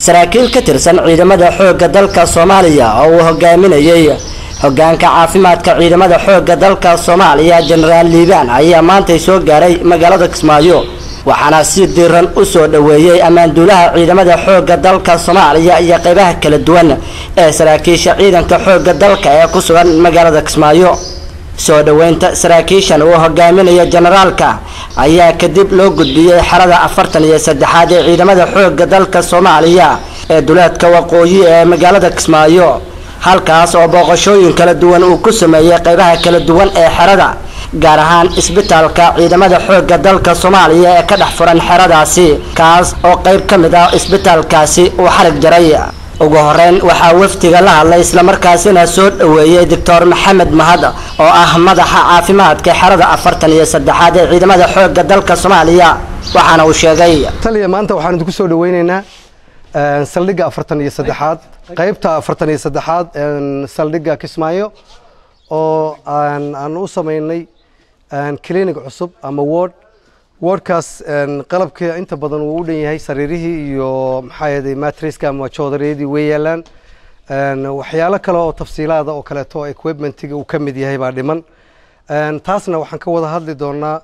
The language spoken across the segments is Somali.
saraakiil ka tirsan ciidamada xoogga dalka soomaaliya oo uu hogaaminayay hogaanka caafimaadka ciidamada xoogga dalka soomaaliya jenaraal liibaan ayaa maantay soo gaaray magaalada kismaayo waxaana si diiran u soo dhoweeyey ammaanduulaha ciidamada xoogga dalka soomaaliya iyo qaybaha kala duwan ee saraakiisha ciidanka xoogga dalka ee ku sugan magaalada kismaayo soo dhoweynta saraakiishan uu hogaaminaya jenaraalka ayaa kadib loo gudbiyey xerada afartan iyo saddexaad ee ciidamada xoogga dalka soomaaliya ee duleedka waqooyi ee magaalada kismaayo halkaas oo booqashooyin kala duwan uu ku sameeyey qaybaha kala duwan ee xerada gaar ahaan isbitaalka ciidamada xoogga dalka soomaaliya ee ka dhex furan xeradaasi kaas oo qayb ka mid ah isbitaalkaasi uu xarig jaray ugu horeyn waxaa wafdiga la hadlay islamarkaasina soo dhoweeyey doctor maxamed mahad oo ah madaxa caafimaadka xerada afartan iyo saddexaad ee ciidamada xoogga dalka soomaaliya waxaana uu sheegay taliya maanta waxaan idinku soo dhaweyneynaa saldhigga afartan iyo saddexaad qaybta afartan iyo saddexaad saldhigga kismaayo oo aan u sameynay clinic cusub ama ward wardkaas qalabka inta badan wuu u dhan yahay sariirihii iyo maxaa yeelay matriska ama joodariyadii way yaalaan waxyaalo kale oo tafsiilaada oo kaleeto equipmentiga uu ka mid yahay baa dhiman taasna waxaan ka wada hadli doonaa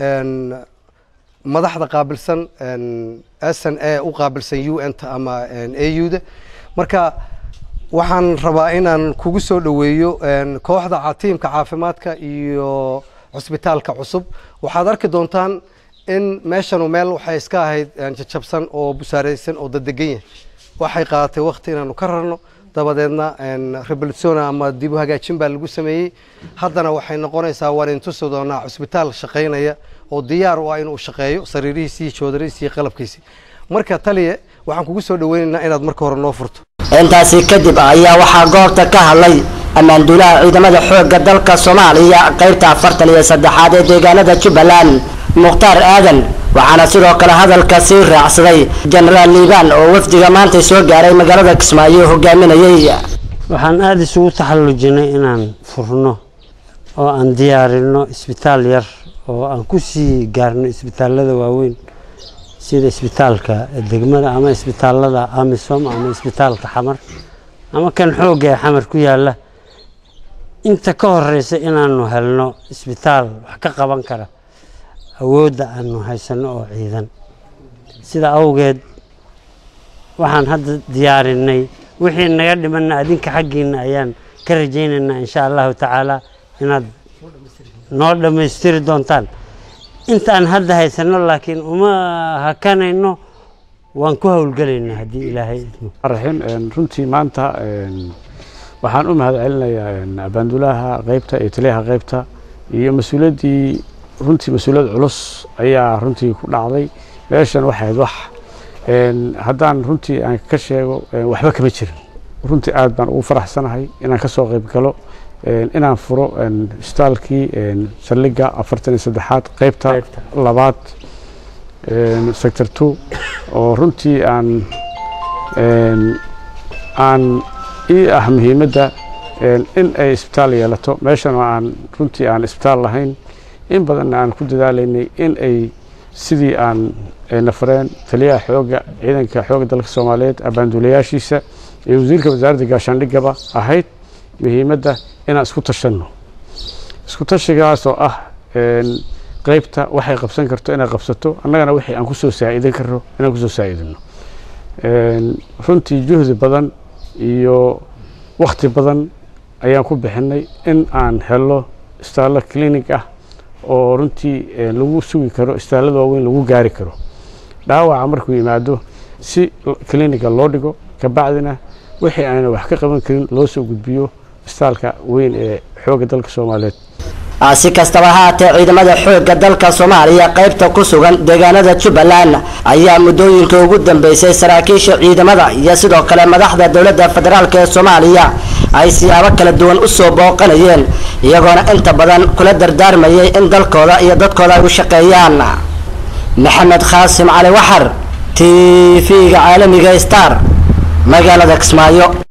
madaxda qaabilsan s n a u qaabilsan u n ta ama a u da marka waxaan rabaa inaan kugu soo dhoweeyo kooxda tiimka caafimaadka iyo cusbitaalka cusub waxaad arki doontaan in meeshanu meel waxay iska ahayd jajabsan oo busaareysan oo dadegan yahay waxay qaadatay wakti inaanu ka rarno dabadeedna rebolutiona ama dib u hagaajin baa lagu sameeyey haddana waxay noqonaysaa waan intusi doonaa cusbitaal shaqaynaya oo diyaar u ah inuu shaqeeyo sariirihiisii joodarihiisii qalabkiisii marka taliye waxaan kugu soo dhaweynaynaa inaad marka hore noo furto intaasi kadib ayaa waxaa goobta ka hadlay ammaanduulaha ciidamada xoogga dalka soomaaliya qaybta afartan iyo saddexaad ee deegaanada jubbaland mukhtaar aadan waxaana sidoo kale hadalka sii raacsaday jenaraal liibaan oo wafdiga maanta soo gaaray magaalada kismaayo hogaaminayay waxaan aada isugu taxallujinay inaan furno oo aan diyaarino isbitaal yar oo aan ku sii gaarno isbitaalada waaweyn sida isbitaalka degmada ama isbitaalada amisom ama isbitaalka xamar ama kan xoogga ee xamar ku yaala inta ka horeysa inaanu helno isbitaal wax ka qaban kara awoodda aanu haysano oo ciidan sida awgeed waxaan hadda diyaarinay wixii naga dhimanna adinka xaggiina ayaan ka rajaynaynaa insha allahu tacaala inaad noo dhammaystiri doontaan intaan hadda haysano laakiin uma hakanayno waan ku howlgelaynaa haddii ilaahay idmo raxiim runtii maanta waxaan u mahad celinayaa abaandulaha qaybta iyo taliyaha qaybta iyo mas-uuliyaddii runtii mas-uuliyad culus ayaa runtii ku dhacday meeshan waxayd wax haddaan runtii aan ka sheego waxba kama jirin runtii aad baan ugu faraxsanahay inaan ka soo qayb galo inaan furo isbitaalkii saldhigga afartan iyo saddexaad qaybta labaad sector two oo runtii aan aan ii ah muhiimadda in ay isbitaal yeelato meeshan oo aan runtii aan isbitaal lahayn in badanna aan ku dadaalaynay in ay sidii aan nafareen taliyaha xoogga ciidanka xoogga dalka soomaaliyeed abaanduulayaashiisa iyo wasiirka wasaaradda gaashaandhigaba ahayd muhiimadda inaan isku tashanno isku tashigaas oo ah qaybta waxay qabsan karto inay qabsato annagana wixii aan kusoo saa'idan karno inaan kusoo saa'idino runtii juhdi badan iyo wakti badan ayaan ku bixinay in aan helo isbitaallo clinic ah oo runtii lagu sugi karo isbitaallada waaweyn lagu gaari karo dhaawaca markuu yimaado si clinica loo dhigo kabacdina wixii aana wax ka qaban karin loo soo gudbiyo isbitaalka weyn ee xoogga dalka soomaaliyeed si kastaba haatee ciidamada xoogga dalka soomaaliya qaybta ku sugan deegaanada jubbaland ayaa muddooyinka ugu dambeysay saraakiisha ciidamada iyo sidoo kale madaxda dowladda federaalk ee soomaaliya ay siyaabo kala duwan u soo booqanayeen iyagoona inta badan kula dardaarmayay in dalkooda iyo dadkooda ay u shaqeeyaan maxamed khaasim cali waxar t v-ga caalamiga star magaalada kismaayo